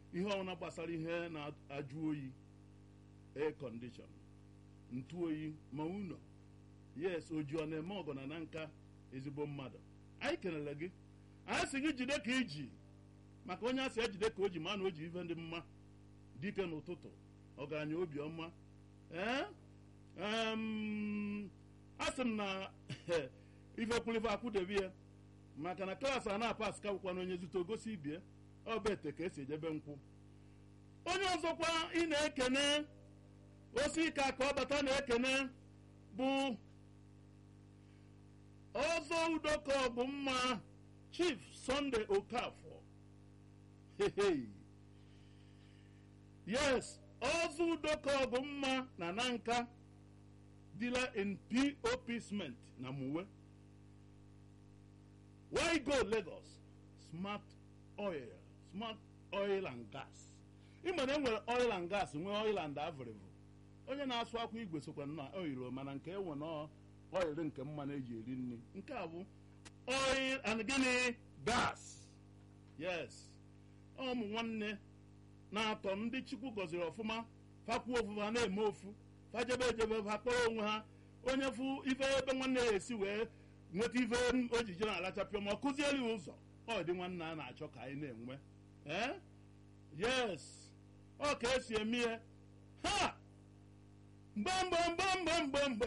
ihe ọbụla gbasara ihe na-ajụ oyi air condition ntụ oyi ma ụlọ yes oji ọ na-eme ọgọna na nka ezigbo mmadụ anyị kelere gị anyị si gị jide ka iji maka onye asị ejide ka o ji ma na o ji ife ndị mma dike n'ụtụtụ ọgaranya obiọma ee asị m na ife kwulife akwụdebe ya maka na klaasị a na-apas ka bụkwa na onye zute ogosi ibie ọbete ka esi ejebe nkwụ onye ọzọkwa ị na-ekene osi ike ka ọ bata na-ekene bụ ọzọ udoko bụ mma chief sunday okafọ yes ọzọ udoko bụ mma na nanka dealer in pop cement na muwe why go lagos smart oil smart oil and gas ịma na enwere oil and gas nwee oil and avrivu onye na-asụ akwa igwe sokwa na oil mana nke enwe na oil nke mmanụ eji eri nri nke a bụ oil and gịnị gas yes ụmụ nwanne na-atọ ndị chukwu gọziri ọfụma fakwuo ofu ha na-eme ofu fajebe ejebe ha kpọrọ onwe ha onye fụ ife ebe nwanne ya esi wee nweta ife ojije na-alachapịa ma ọ kụzieli ụzọ ọ dị nwanne a na-achọ ka anyị na-enwe ee yes ọ ka esi eme ihe ha mgbamgbamgbamgbamgbamgbe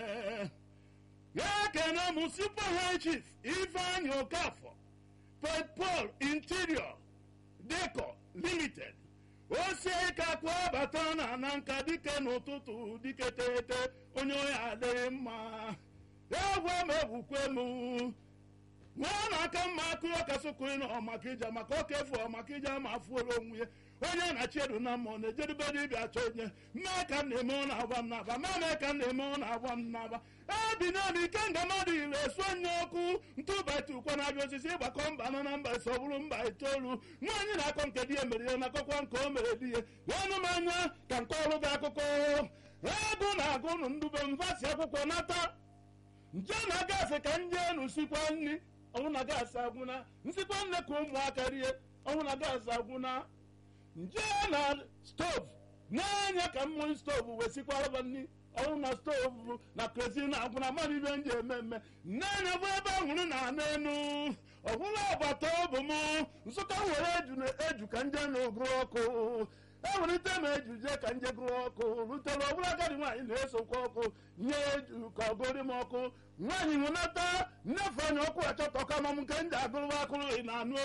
ya kene m super high chief ifeanyị okafọ petpol interior deco limited osie ka kwa bata na na nka dike n'ụtụtụ dike tete onye ohi adịghị mma egwe m egwukwe m nwa na-aka mma akụrụ ọkasụkụrụ na ọmaka ija maka ọka efu ọmaka ija ma afụola onwe ya onye na chiedu na mmụọ na-ejedube dibịa achọ onye mee ka m na-eme ọ na-agba m n'aba ma mee ka m na-eme ọ na-agba m n'aba ebi n'obi ike nga mmadụ ire esu onye ọkụ ntụbati ụkwa na-abịa osisi ịgbakọ mba nọ na mba ise ọ bụrụ mba itoolu nwaanyị na-akọ nke di ya mere ya nakọkwa nke o mere di ya ọnụ m anya ka nke ọrụ gị akụkọ egụ na-agụ ụnụ ndube mvasi akwụkwọ nata nje na gasị ka ndị enu sikwa nri ọnwụ na gasị agwụna nsikwa nne ka ụmụaka rie ọnwụ na gasị agwụna nje na stovu na-enye ka mmiri stovu wee sikwara nri ọnwụ na stovu na krezi na agwụna mmadụ ibe nji eme mme nne bụ ebe ahụrụ na anụ enu ọbụla agbata obi m nsụka were eju na eju ka nje na oguru ọkụ ewelite m eju jee ka nje gụrụ ọkụ rutere ọbụla agadi nwaanyị na-esokwa ọkụ nye eju ka ọ gụrụ m ọkụ nwaanyị hụnata nnefe anya ọkụ achọtọ ka m nke nje agụrụ akụrụ na anụ